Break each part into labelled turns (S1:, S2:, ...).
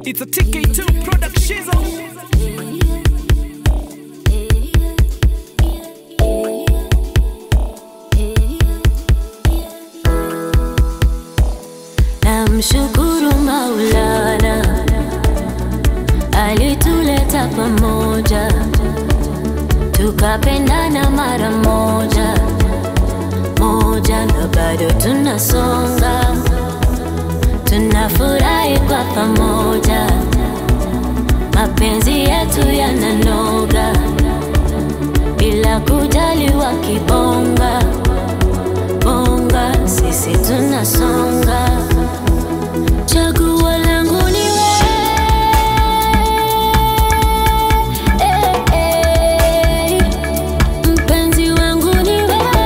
S1: It's a TK2 product shizzle.
S2: Namshukuru Maulana alituleta pamoja, tukapendana mara moja moja, na bado tunasonga, tunafurahi kwa pamoja, mapenzi yetu yananoga bila kujali wakibonga bonga, sisi tunasonga. Chaguo langu ni wewe, eh, eh. mpenzi wangu ni wewe,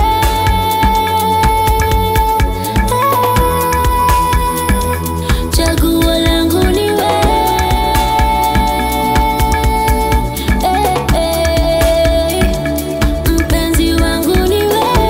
S2: eh. chaguo langu ni wewe, eh, eh. mpenzi wangu ni wewe.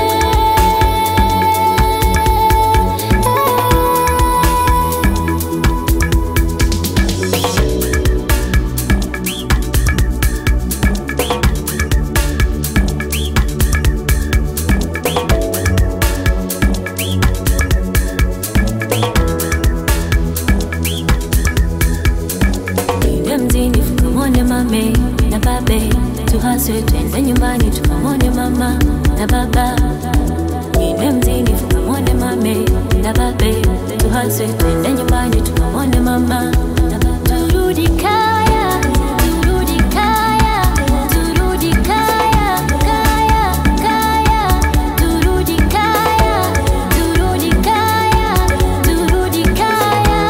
S2: Twende mjini tukamwone mame na babe, tuhaswe twende nyumbani tukamwone mama na baba. Twende mjini tukamwone mame na babe, tuhaswe twende nyumbani tukamwone mama na baba. Turudi kaya, turudi kaya, turudi kaya, kaya, kaya, turudi kaya, turudi kaya, turudi kaya.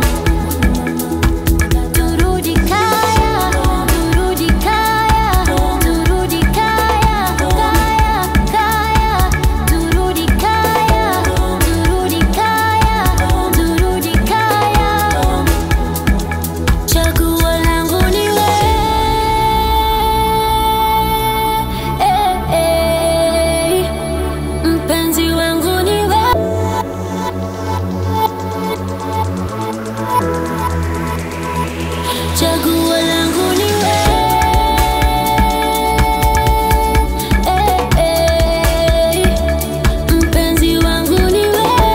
S2: Turudi kaya, turudi kaya, turudi kaya, kaya, kaya, turudi kaya, turudi kaya, turudi kaya. Chaguo langu ni wewe, eh, eh. mpenzi wangu ni wewe. Chaguo langu ni wewe, eh, eh. mpenzi wangu ni wewe,